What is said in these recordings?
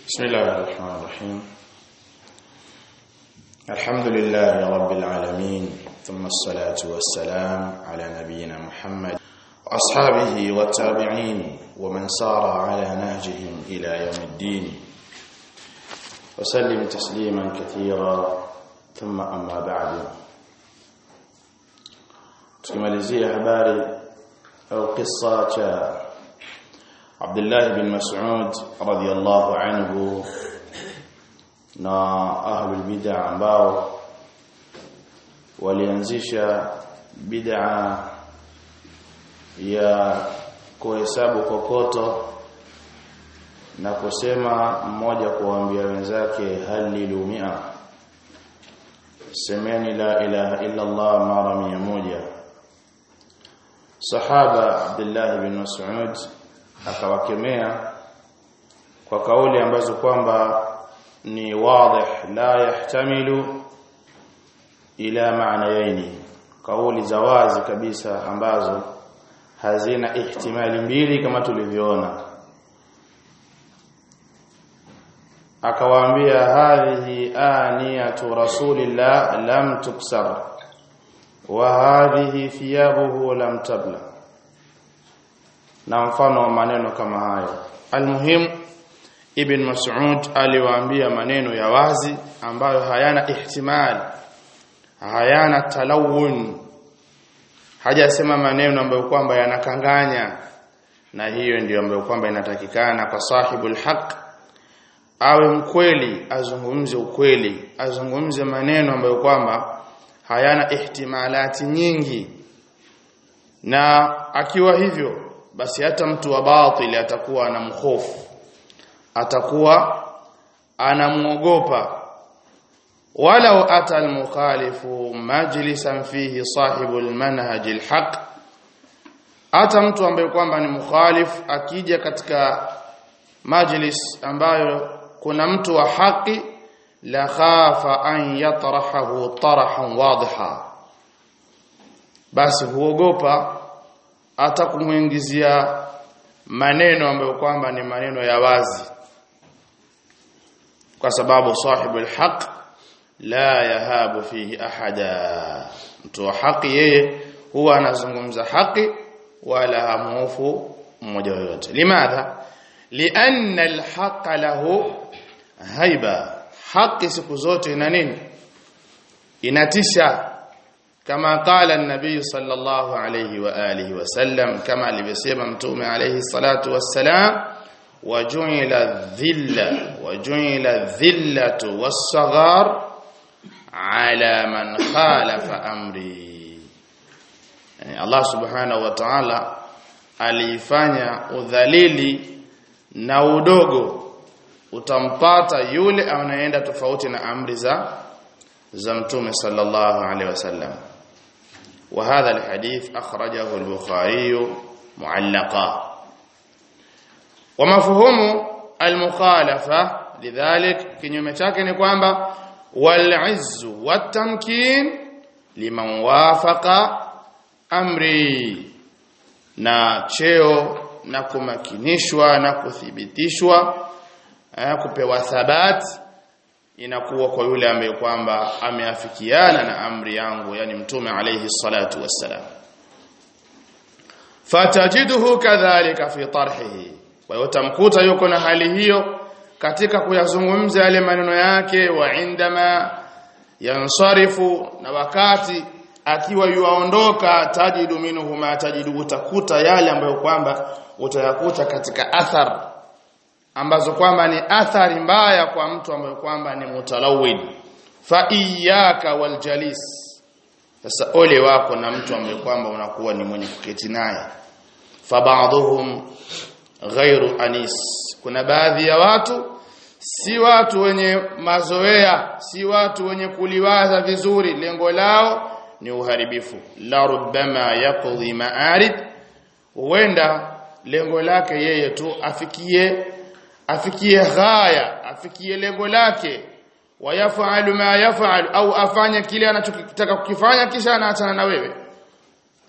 بسم الله الرحمن الرحيم الحمد لله رب العالمين ثم الصلاة والسلام على نبينا محمد وأصحابه والتابعين ومن سار على نهجهم إلى يوم الدين وسلم تسليما كثيرا ثم أما بعد tukimalizia habari au kisa cha Abdullah bin Mas'ud radhiyallahu anhu na ahlul bid'ah ambao walianzisha bid'a ya kuhesabu kokoto na kusema mmoja kuambia wenzake halilu mia semeni la ilaha illa Allah mara mia moja sahaba Abdullah bin Mas'ud akawakemea kwa kauli ambazo kwamba ni wadih la yahtamilu ila maanayaini kauli za wazi kabisa ambazo hazina ihtimali mbili kama tulivyoona akawaambia hadhihi aniyatu rasulillah lam tuksar wa hadhihi thiyabuhu lam tabla na mfano wa maneno kama hayo almuhim ibn mas'ud aliwaambia maneno ya wazi ambayo hayana ihtimal hayana talawun hajasema maneno ambayo kwamba yanakanganya na hiyo ndiyo ambayo kwamba inatakikana kwa sahibul haq awe mkweli azungumze ukweli azungumze maneno ambayo kwamba hayana ihtimalati nyingi na akiwa hivyo basi hata mtu wa batili atakuwa anamhofu atakuwa anamuogopa walau ata almukhalifu majlisan fihi sahibu almanhaj alhaq hata mtu ambaye kwamba ni mukhalif akija katika majlis ambayo kuna mtu wa haki la khafa an yatrahahu tarahan wadiha basi huogopa hata kumuingizia maneno ambayo kwamba ni maneno ya wazi kwa sababu sahibu alhaq la yahabu fihi ahada mtu wa haki yeye huwa anazungumza haki wala hamufu mmoja yoyote limadha lianna alhaq lahu haiba haki siku zote ina nini inatisha كما قال النبي صلى الله عليه وآله وسلم كما alivyosema mtume عليه الصلاة والسلام وجعل الذلة وجعل الذلة والصغار على من خالف أمري يعني الله سبحانه وتعالى alifanya udhalili na udogo utampata yule anayeenda tofauti na amri za za mtume sallallahu alaihi wasallam وهذا الحديث أخرجه البخاري معلقا ومفهوم المخالفة لذلك kinyume chake ni kwamba والعز والتمكين liman wafaqa amri na cheo na kumakinishwa na kuthibitishwa kupewa thabati inakuwa kwa yule ambaye kwamba ameafikiana na amri yangu yani mtume alayhi salatu wassalam fatajiduhu kadhalika fi tarhihi kwa hiyo tamkuta yuko na hali hiyo katika kuyazungumza yale maneno yake wa indama yansarifu na wakati akiwa yuaondoka tajidu minhu ma tajidu utakuta yale ambayo kwamba utayakuta katika athar ambazo kwamba ni athari mbaya kwa mtu ambaye kwamba ni mutalawid fa iyyaka waljalis sasa ole wako na mtu ambaye kwamba unakuwa ni mwenye kuketi naye fa ba'dhum ghairu anis kuna baadhi ya watu si watu wenye mazoea si watu wenye kuliwaza vizuri lengo lao ni uharibifu la rubbama yaqdi ma'arid huenda lengo lake yeye tu afikie afikie ghaya afikie lengo lake wayafalu ma yafalu au afanye kile anachokitaka kukifanya kisha anaachana na wewe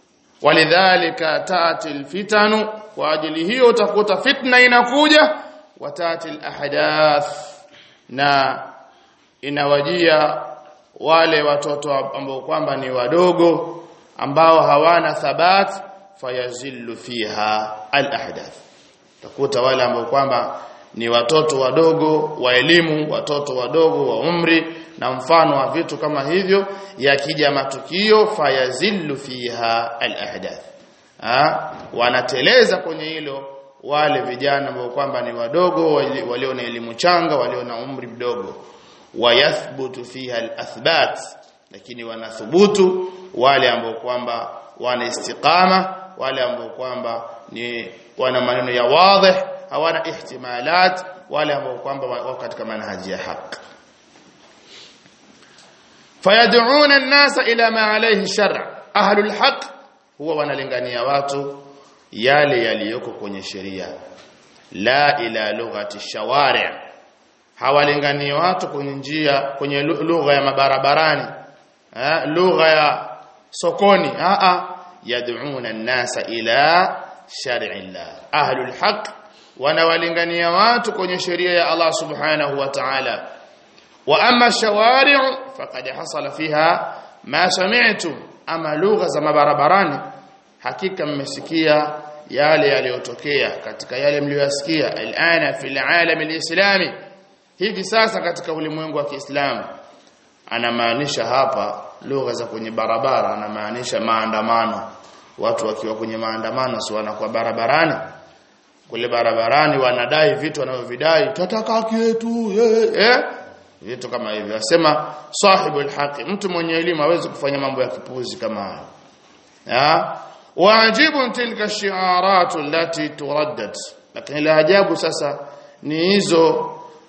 walidhalika taati alfitanu kwa ajili hiyo utakuta fitna inakuja watati alahdath na inawajia wale watoto ambao kwamba ni wadogo ambao hawana thabat fayazillu fiha alahdath takuta wale ambao kwamba ni watoto wadogo wa elimu watoto wadogo wa umri na mfano wa vitu kama hivyo yakija matukio fayazillu fiha alahdath wanateleza kwenye hilo wale vijana ambao kwamba ni wadogo walio na elimu changa walio na umri mdogo wayathbutu fiha alathbat lakini wanathubutu wale ambao kwamba wana istiqama wale ambao kwamba ni wana maneno ya wadhih hawana ihtimalat wale ambao kwamba wako katika manhaji ya haki fayad'una an-nasa ila ma alayhi shar' ahlul haqq huwa wanalingania watu yale yaliyoko kwenye sheria la ila lughati shawari' hawalingani watu kwenye njia kwenye lugha ya mabarabarani eh lugha ya sokoni a a yad'una an-nasa ila shar'i Allah ahlul haqq wanawalingania watu kwenye sheria ya Allah subhanahu wa ta'ala wa amma shawari' faqad hasala fiha ma sami'tum ama lugha za mabarabarani hakika mmesikia yale yaliyotokea katika yale mlioyasikia alana fil alam alislami hivi sasa katika ulimwengu wa Kiislamu anamaanisha hapa lugha za kwenye barabara anamaanisha maandamano watu wakiwa kwenye maandamano si wanakuwa barabarani kule barabarani wanadai vitu wanavyovidai tutataka haki yetu eh, eh vitu kama hivyo asema sahibul haqi mtu mwenye elimu hawezi kufanya mambo ya kipuzi kama hayo ya waajibu tilka shi'aratu allati turaddat lakini la ajabu sasa ni hizo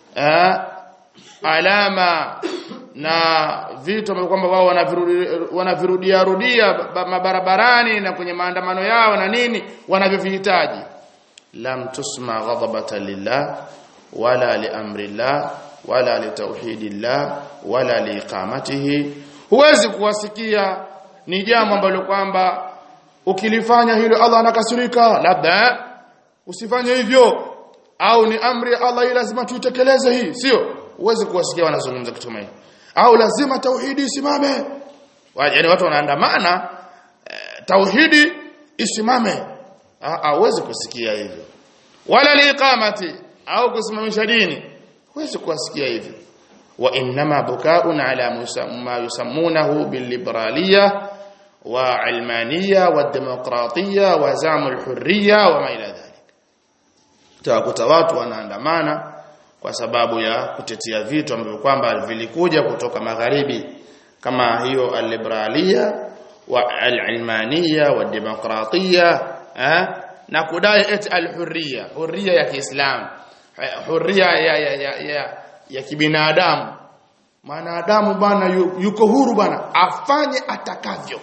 alama na vitu ambavyo kwamba wao wanavirudia rudia mabarabarani na kwenye maandamano yao na nini wanavyovihitaji lam tusma ghadabatan lillah wala li amrillah wala li tauhidillah wala li iqamatihi huwezi kuwasikia ni jambo ambalo kwamba ukilifanya hilo Allah anakasirika labda usifanye hivyo au ni amri ya Allah lazima tuitekeleze hii sio huwezi kuwasikia wanazungumza kitu kama au lazima tauhidi isimame yaani watu wanaandamana eh, tauhidi isimame hauwezi kusikia hivyo wala liqamati au kusimamisha dini huwezi kuwasikia hivyo wa inma bukaun ala ma yusammunahu billiberaliyya wa almaniyya wa demokratiyya wa zamul hurriyya wa ma ila dhalik utakuta watu wanaandamana kwa sababu ya kutetea vitu ambavyo kwamba vilikuja kutoka magharibi kama hiyo al-liberaliya wa al-ilmaniya wa demokratiya eh? na kudai eti al-hurriya hurriya ya Kiislamu hurriya ya ya, ya, ya, ya kibinadamu mwanadamu bana yuko huru bana afanye atakavyo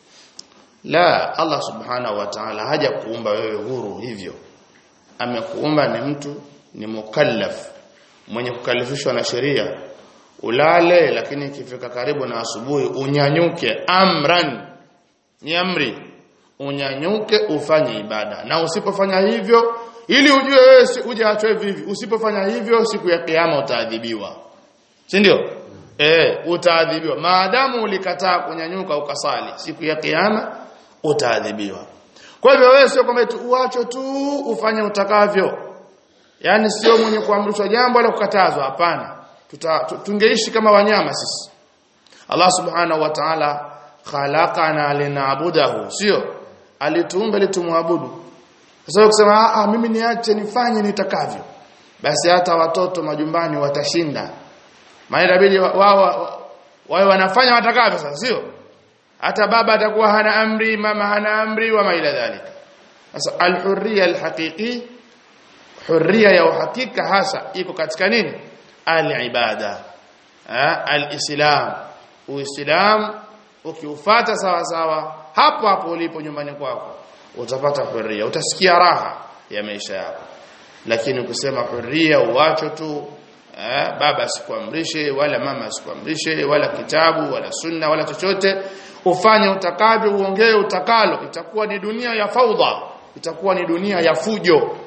la Allah subhanahu wa ta'ala haja kuumba wewe huru hivyo amekuumba ni mtu ni mukallaf mwenye kukalifishwa na sheria ulale lakini ikifika karibu na asubuhi unyanyuke amran ni amri unyanyuke ufanye ibada na usipofanya hivyo ili ujue wewe si uje achwe vivi usipofanya hivyo siku ya kiyama utaadhibiwa si ndio eh utaadhibiwa maadamu ulikataa kunyanyuka ukasali siku ya kiyama utaadhibiwa kwa hivyo wewe sio kwamba tu uacho tu ufanye utakavyo yani sio mwenye kuamrishwa jambo wala kukatazwa hapana tungeishi kama wanyama sisi Allah subhanahu wa ta'ala khalaqana linaabudahu sio alituumba ili tumwabudu sasa ukisema ah mimi niache nifanye nitakavyo basi hata watoto majumbani watashinda maana inabidi wao wao wanafanya watakavyo sasa sio hata baba atakuwa hana amri mama hana amri wa maila dhalika sasa alhurriya alhaqiqi hurriya ya uhakika hasa iko katika nini alibada alislam uislam ukiufata sawa sawa hapo hapo ulipo nyumbani kwako utapata hurriya utasikia raha ya maisha yako lakini ukisema hurriya uacho tu eh, baba asikuamrishe wala mama asikuamrishe wala kitabu wala sunna wala chochote ufanye utakavyo uongee utakalo itakuwa ni dunia ya faudha itakuwa ni dunia ya fujo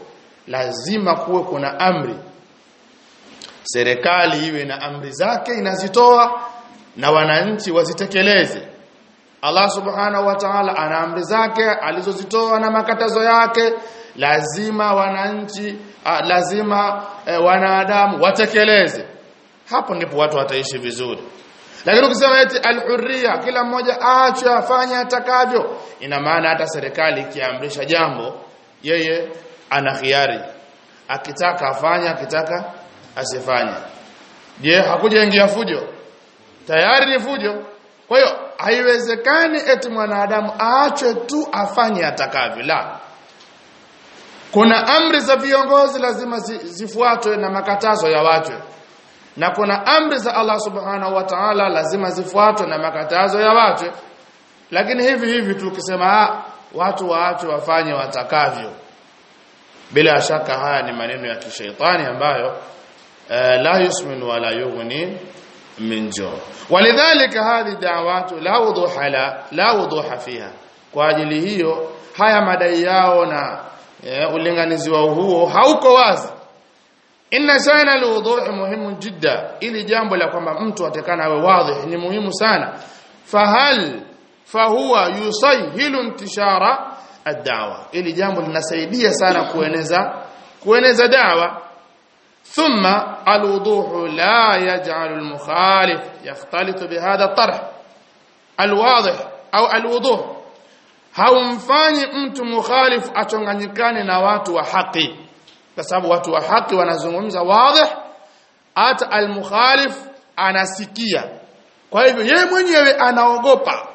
lazima kuwe kuna amri serikali iwe na amri zake inazitoa na wananchi wazitekeleze Allah subhanahu wa ta'ala ana amri zake alizozitoa na makatazo yake lazima wananchi a, lazima e, wanadamu watekeleze hapo ndipo watu wataishi vizuri lakini ukisema eti alhurriya kila mmoja aachwe afanye atakavyo ina maana hata serikali ikiamrisha jambo yeye ana khiari akitaka afanye akitaka asifanye je hakuja ingia fujo tayari ni fujo kwa hiyo haiwezekani eti mwanadamu aachwe tu afanye atakavyo la kuna amri za viongozi lazima zifuatwe na makatazo ya watu na kuna amri za Allah subhanahu wa ta'ala lazima zifuatwe na makatazo ya watu lakini hivi hivi tukisema watu waachwe wafanye watakavyo bila shaka haya ni maneno ya kishaitani ambayo uh, la yusmin wala yughni min jo walidhalika hadhi da'watu la wuduha la la wuduha fiha kwa ajili hiyo haya madai yao na uh, ulinganizi wao huo hauko wazi inna sana alwudu' muhimu jidda ili jambo la kwamba mtu atakana awe wazi ni muhimu sana fahal fahuwa yusahilu intishara ad-da'wa ili jambo linasaidia sana kueneza kueneza da'wa thumma alwuduh la yaj'al al-mukhalif yakhtalitu bihadha at-tarh alwadih au alwuduh haumfanyi mtu mukhalif achanganyikane na watu wa haki kwa sababu watu wa haki wanazungumza wazi hata almukhalif anasikia kwa hivyo yeye mwenyewe anaogopa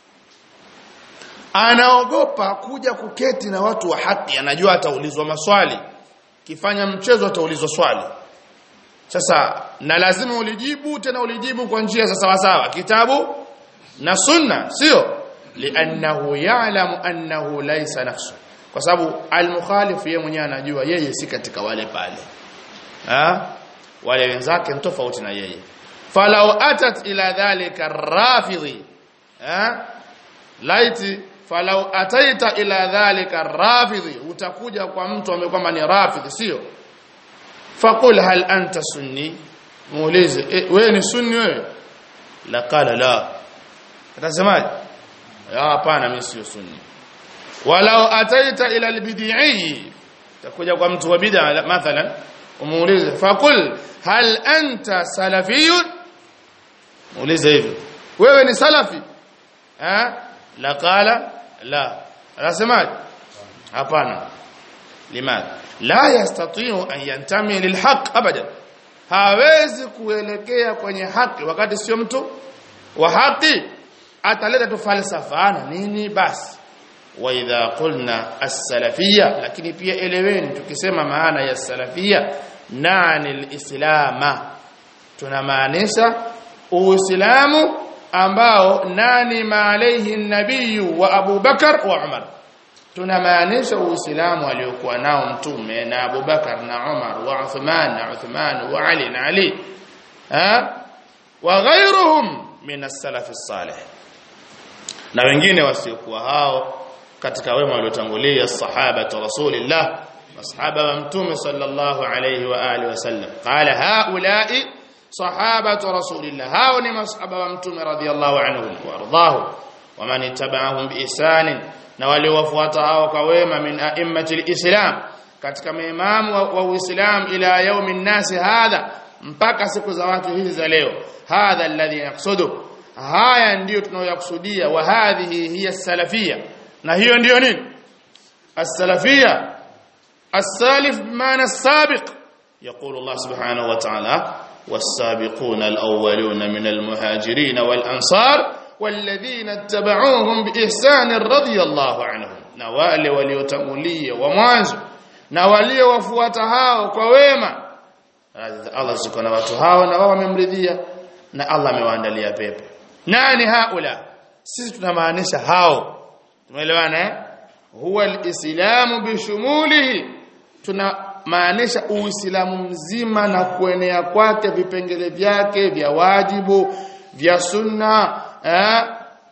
anaogopa kuja kuketi na watu wa haki anajua ataulizwa maswali kifanya mchezo ataulizwa swali sasa na lazima ulijibu tena ulijibu kwa njia za sawa sawa kitabu na sunna sio li'annahu ya'lamu annahu laysa nafsu kwa sababu al-mukhalif yeye mwenyewe anajua yeye si katika wale pale ha wale wenzake ni tofauti na yeye falau atat ila dhalika rafidhi ha laiti falau ataita ila dhalika rafidhi utakuja kwa mtu ambaye kwamba ni rafidhi sio faqul hal anta sunni muulize e, wewe ni sunni wewe la qala la atasemaje hapana mimi sio sunni walau ataita ila albid'i takuja kwa mtu wa bid'a mathalan umuulize faqul hal anta salafiyun muulize hivi wewe ni salafi eh la qala la anasemaje hapana limadha la yastati'u an yantami lilhaq abadan hawezi kuelekea kwenye haki wakati sio mtu wa haki ataleta tu falsafa na nini basi wa idha qulna as-salafiyya lakini pia eleweni tukisema maana ya salafiyya nani al-islama tunamaanisha uislamu ambao nani maalayhi nabiyu wa Abu Bakar wa Umar tunamaanisha uislamu aliokuwa nao mtume na Abu Bakar na Umar wa Uthman na Uthman wa Ali na Ali ha wa ghayruhum min as-salaf as-salih na wengine wasiokuwa hao katika wema waliotangulia sahaba rasulillah masahaba wa mtume sallallahu alayhi wa alihi wasallam qala haula'i sahaba rasulillah hao ni masahaba wa mtume radhiyallahu anhum wa ardahu wa man ittaba'ahum biihsan na wale wafuata hao kwa wema min a'immati alislam katika maimamu wa uislam ila yaumin nasi hadha mpaka siku za watu hizi za leo hadha alladhi yaqsudu haya ndiyo tunayokusudia wa hadhihi hiya salafia na hiyo ndiyo nini as-salafia as-salif bimana as-sabiq يقول الله سبحانه وتعالى والسابقون الأولون من المهاجرين والأنصار والذين اتبعوهم بإحسان رضي الله عنهم نوال وليتمولي ومwanzo na walio wafuata hao kwa wema Allah subhanahu wa ta'ala na wao wamemridhia na Allah amewaandalia pepo nani haula sisi tunamaanisha hao tumeelewana eh huwa alislamu bishumulihi tunamaanisha uislamu mzima na kuenea kwake vipengele vyake vya wajibu vya sunna eh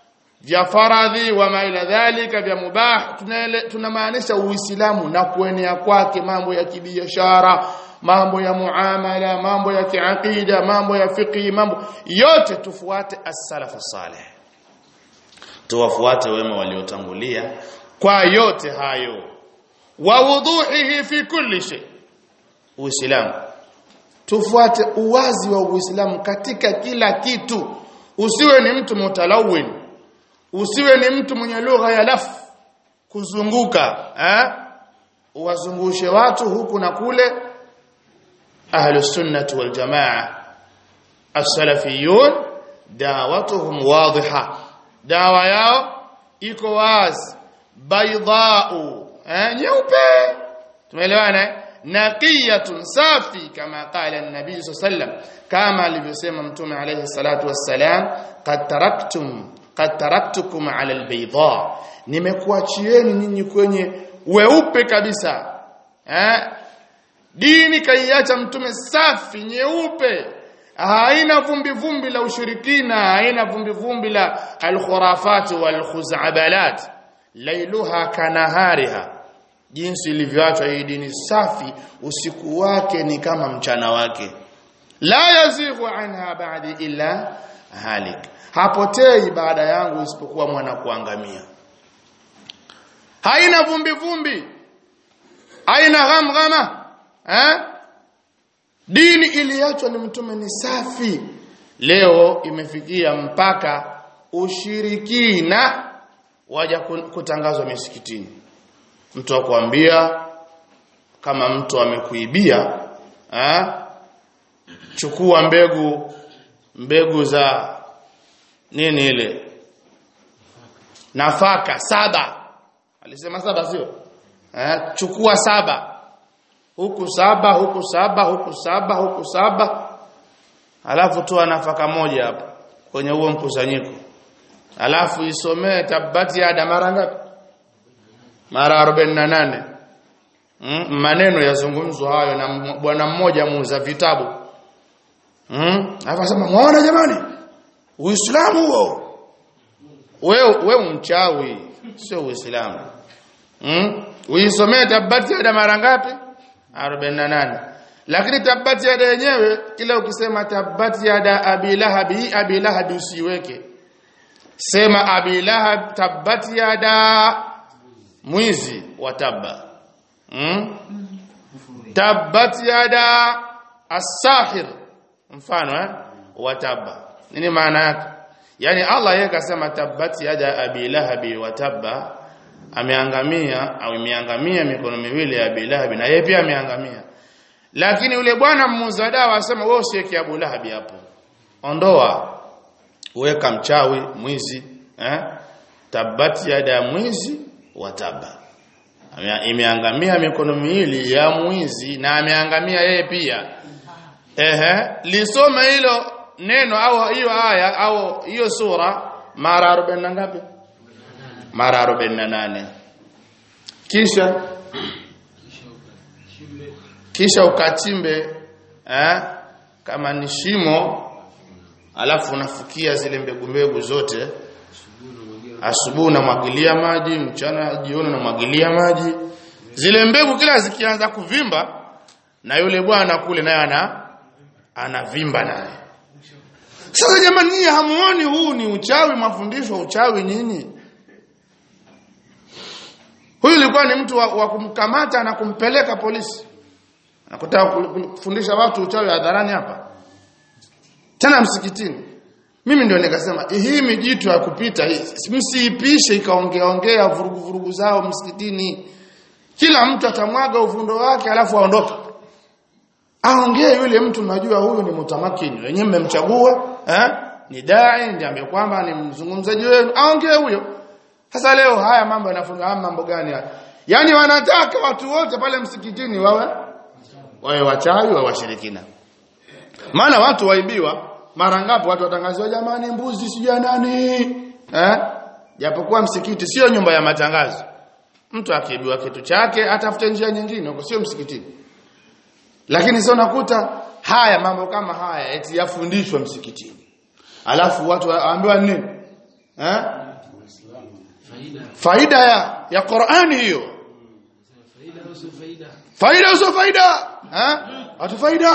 vya faradhi wa maila dhalika vya mubah tunamaanisha uislamu na kuenea kwake mambo ya kibiashara mambo ya muamala mambo ya kiaqida mambo ya fiqh mambo yote tufuate as-salaf salih tuwafuate wema waliotangulia kwa yote hayo wa wuduhihi fi kulli shay uislamu tufuate uwazi wa uislamu katika kila kitu usiwe ni mtu mutalawin usiwe ni mtu mwenye lugha ya laf kuzunguka eh uwazungushe watu huku na kule ahlu sunnah wal jamaa as-salafiyun dawatuhum wadhiha dawa yao iko wazi baydau eh nyeupe tumeelewana naqiyatun safi kama qala an-nabii sallam kama alivyosema mtume alayhi salatu wassalam qad taraktum qad taraktukum ala al-bayda nimekuachieni nyinyi kwenye weupe kabisa eh dini kaiacha mtume safi nyeupe haina vumbi vumbi la ushirikina haina vumbi vumbi la alkhurafat walkhuzabalat lailuha kanahariha jinsi ilivyoachwa hii dini safi usiku wake ni kama mchana wake la yazighu anha ba'di illa halik hapotei baada yangu isipokuwa mwana kuangamia haina vumbi vumbi haina ghamghama eh dini iliachwa ni mtume ni safi leo imefikia mpaka ushirikina waja kutangazwa misikitini mtu akwambia kama mtu amekuibia eh chukua mbegu mbegu za nini ile nafaka saba alisema saba sio eh chukua saba huku saba huku saba huku saba huku saba alafu toa nafaka moja hapo kwenye huo mkusanyiko alafu isomee tabati ya mara ngapi mara 48 mm, maneno yazungumzwa hayo na bwana mmoja muuza vitabu mm, akasema muone jamani uislamu huo wewe wewe mchawi sio uislamu mm, uisomee tabati ya mara ngapi 48 lakini tabati yada yenyewe kila ukisema tabati yada abi lahab hii abi lahab usiweke sema abi lahab tabati yada mwizi wa tabba hmm? tabati yada as-sahir mfano eh wa tabba nini maana yake yani Allah yeye kasema tabati yada abi lahab wa tabba ameangamia au imeangamia mikono miwili ya Abi Lahab na yeye pia ameangamia lakini yule bwana muuza dawa asema wewe usiweke Abu Lahab hapo ondoa weka mchawi mwizi eh tabati ya mwizi wa taba imeangamia mikono miwili ya mwizi na ameangamia yeye pia ehe lisoma hilo neno au hiyo aya au hiyo sura mara 40 ngapi mara 48 kisha kisha ukachimbe eh kama ni shimo alafu unafukia zile mbegu mbegu zote asubuhi unamwagilia maji mchana jioni unamwagilia maji zile mbegu kila zikianza kuvimba na yule bwana kule naye ana anavimba naye sasa jamani nyinyi hamuoni huu ni uchawi mafundisho uchawi nyinyi Huyu ilikuwa ni mtu wa, wa kumkamata na kumpeleka polisi. Nakutaka kufundisha watu uchawi hadharani hapa. Tena msikitini. Mimi ndio nikasema hii mijitu ya kupita msiipishe ikaongea ongea vurugu vurugu zao msikitini. Kila mtu atamwaga uvundo wake alafu aondoke. Aongee yule mtu najua huyu ni mutamakini. Wenyewe mmemchagua, eh? Ni dai ndiye ambaye kwamba ni mzungumzaji wenu. Aongee huyo. Sasa leo haya mambo yanafanywa haya mambo gani haya? Yaani wanataka watu wote pale msikitini wawe wawe wachawi wa washirikina. Maana watu waibiwa mara ngapi watu watangaziwa jamani mbuzi sija nani? Eh? Japokuwa msikiti sio nyumba ya matangazo. Mtu akiibiwa kitu chake atafute njia nyingine huko sio msikitini. Lakini sio nakuta haya mambo kama haya eti yafundishwa msikitini. Alafu watu waambiwa nini? Eh? faida ya ya Qur'ani hiyo faida usio faida eh watu faida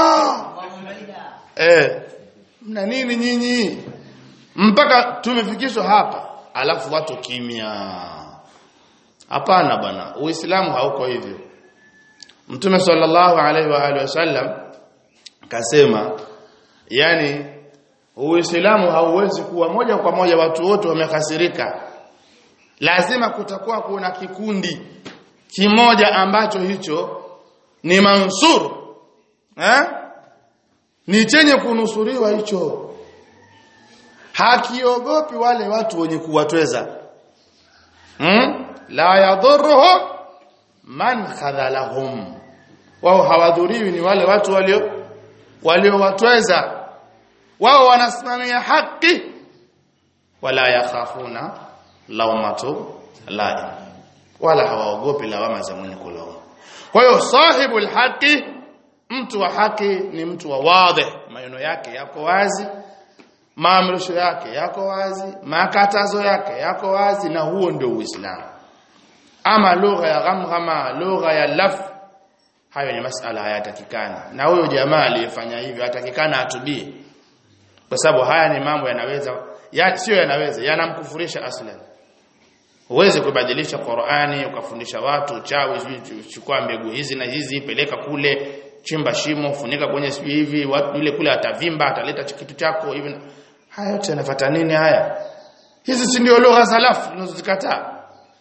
eh mna nini nyinyi mpaka tumefikishwa hapa alafu watu kimya hapana bwana uislamu hauko hivyo mtume sallallahu alaihi wa alihi wasallam kasema yani uislamu hauwezi kuwa moja kwa moja watu wote wamekasirika lazima kutakuwa kuna kikundi kimoja ambacho hicho ni mansur eh ni chenye kunusuriwa hicho hakiogopi wale watu wenye kuwatweza hmm? la yadhurruhum man khadhalahum wao hawadhuriwi ni wale watu walio waliowatweza wao wanasimamia haki wala yakhafuna lawmatu laim wala hawaogopi lawama za mwenye kulaumu kwa hiyo sahibul haqi mtu wa haki ni mtu wa wadhi maneno yake yako wazi maamrisho yake yako wazi makatazo yake yako wazi na huo ndio uislamu ama lugha ya ghamghama lugha ya laf hayo ni masala hayatakikani na huyo jamaa aliyefanya hivyo hatakikana atubie kwa sababu haya ni mambo yanaweza ya, sio yanaweza yanamkufurisha aslan Uweze kubadilisha Qur'ani ukafundisha watu uchawi chukua mbegu hizi na hizi peleka kule chimba shimo funika kwenye sijui hivi watu yule kule atavimba ataleta kitu chako hivi haya yote yanafuata nini haya hizi si ndio lugha salafu tunazozikataa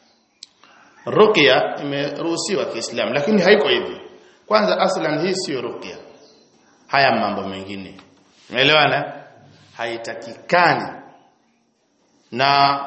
ruqya imeruhusiwa Kiislamu lakini haiko hivi kwanza aslan hii sio ruqya haya mambo mengine umeelewana haitakikani na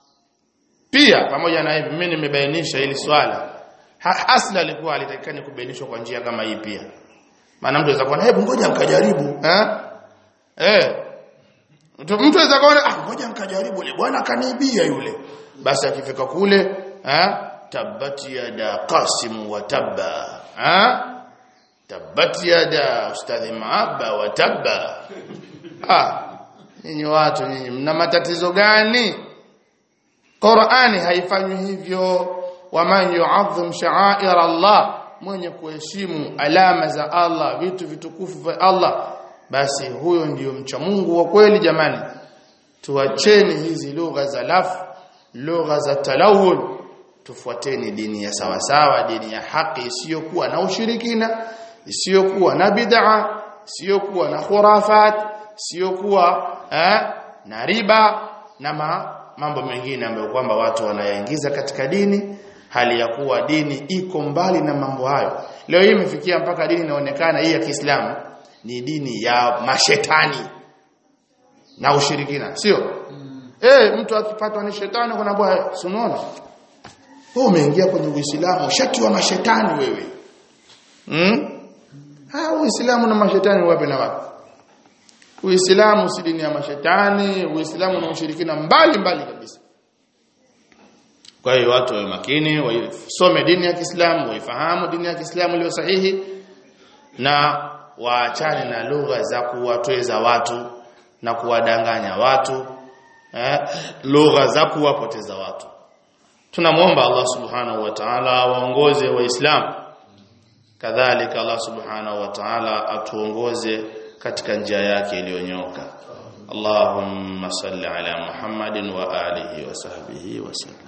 pia pamoja na hivi mimi nimebainisha hili swala ha, asla alikuwa alitakikani kubainishwa kwa njia kama hii pia maana mtu anaweza kuona hebu ngoja mkajaribu eh eh mtu mtu anaweza kuona ah ngoja mkajaribu yule bwana kaniibia yule basi akifika kule eh tabati yada qasim wa tabba eh tabati yada ustadhi maaba wa tabba ah nyinyi watu nyinyi mna matatizo gani Qur'ani haifanywi hivyo waman yu'azzim sha'air Allah mwenye kuheshimu alama za Allah vitu vitukufu vya Allah basi huyo ndiyo mcha Mungu wa kweli jamani tuacheni hizi lugha za lafu lugha za talawul tufuateni dini ya sawasawa dini ya haki isiyokuwa na ushirikina isiyokuwa na bid'a isiyokuwa na khurafat isiyokuwa eh, na riba na ma, mambo mengine ambayo kwamba watu wanayaingiza katika dini hali ya kuwa dini iko mbali na mambo hayo leo hii imefikia mpaka dini inaonekana hii ya Kiislamu ni dini ya mashetani na ushirikina sio mm. eh mtu akipatwa ni shetani kuna bwana unaona wewe umeingia kwenye Uislamu shati wa mashetani wewe mm? ha Uislamu na mashetani wapi na wapi Uislamu si dini ya mashetani, Uislamu na ushirikina mbali mbali kabisa. Kwa hiyo watu wawe makini, wasome dini ya Kiislamu, waifahamu dini ya Kiislamu iliyo sahihi na waachane na lugha za kuwatweza watu na kuwadanganya watu, eh, lugha za kuwapoteza watu. Tunamwomba Allah Subhanahu wa Ta'ala waongoze Waislamu. Kadhalika Allah Subhanahu wa Ta'ala atuongoze katika njia yake iliyonyoka Allahumma salli ala Muhammadin wa alihi wa sahbihi wa sallam